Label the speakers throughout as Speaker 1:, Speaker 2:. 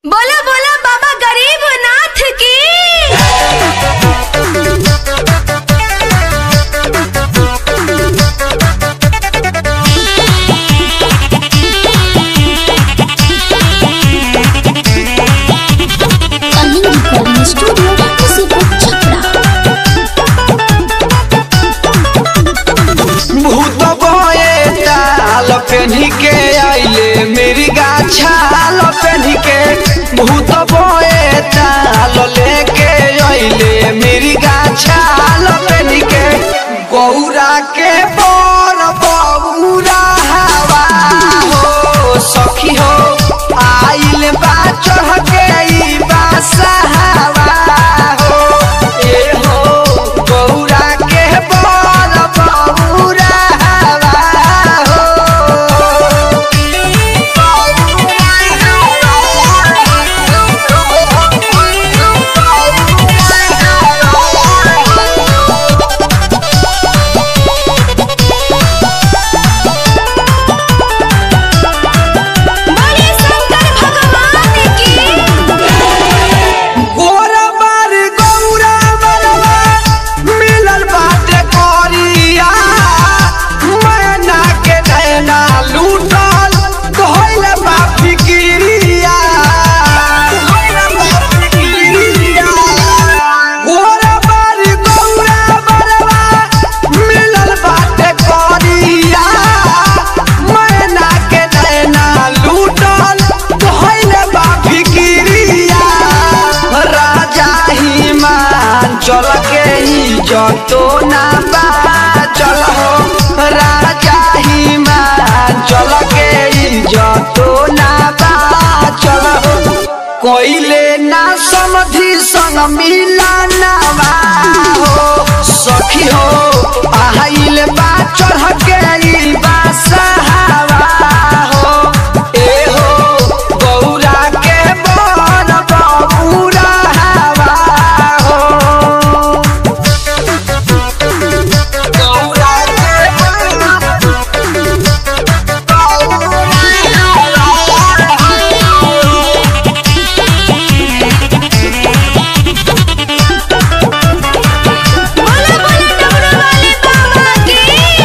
Speaker 1: बोला बोला बाबा गरीब नाथ की
Speaker 2: Coming recording studio Music Chakra.
Speaker 3: भूत बये ताल पेन्ही के आइले मेरी गाछाल पेन्ही के भूत बये ताल लेके आइले मेरी गाछाल पेन्ही के गौरा के बर बौरा हवा हो सखी हो आइल बा चढ़ के ई बासहावा हो ए हो गौरा के बर बौरा हवा हो
Speaker 1: बोले शंकर भगवान की
Speaker 3: गोरा बार गौरा बरवा मिलल बाटे करिया मैना के नैना लूटल धोइल बा फिकिरिया धोइल बा फिकिरिया गोरा बार गौरा बरवा मिलल बाटे करिया मैना के नैना लूटल धोइल बा फिकिरिया राजा हिमान चल के ही जतो ना बा चल हो राजा हिमान चल के ही जतो ना बा चल हो कोइले ना समधि संग मिला ना बा हो सखी हो आइल बा चढ़ के ई बासहावा हो ए हो गौरा के बन बौरा हवा हो गौरा के बन
Speaker 1: बोला बोला डमरू वाले बाबा की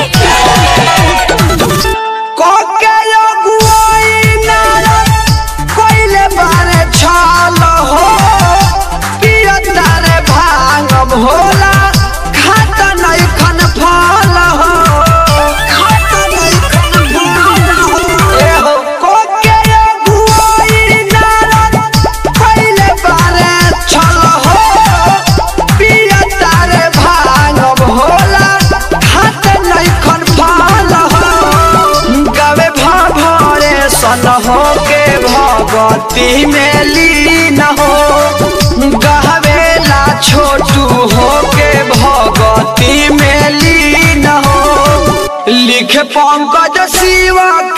Speaker 3: कोके अगुआई नारद कोइले बारे छाल हो पियता रे भांग भोला खात नहीं खन फल हो खात नहीं खन फल हो ए हो कोके अगुआई नारद कोइले बारे छाल हो पियता रे भांग भोला खात नहीं खन फल हो गवे भरे सन हो के भगती में लीन हो गहवेला छोटू हो के भगती में लीन हो लिखे पंकज शिवा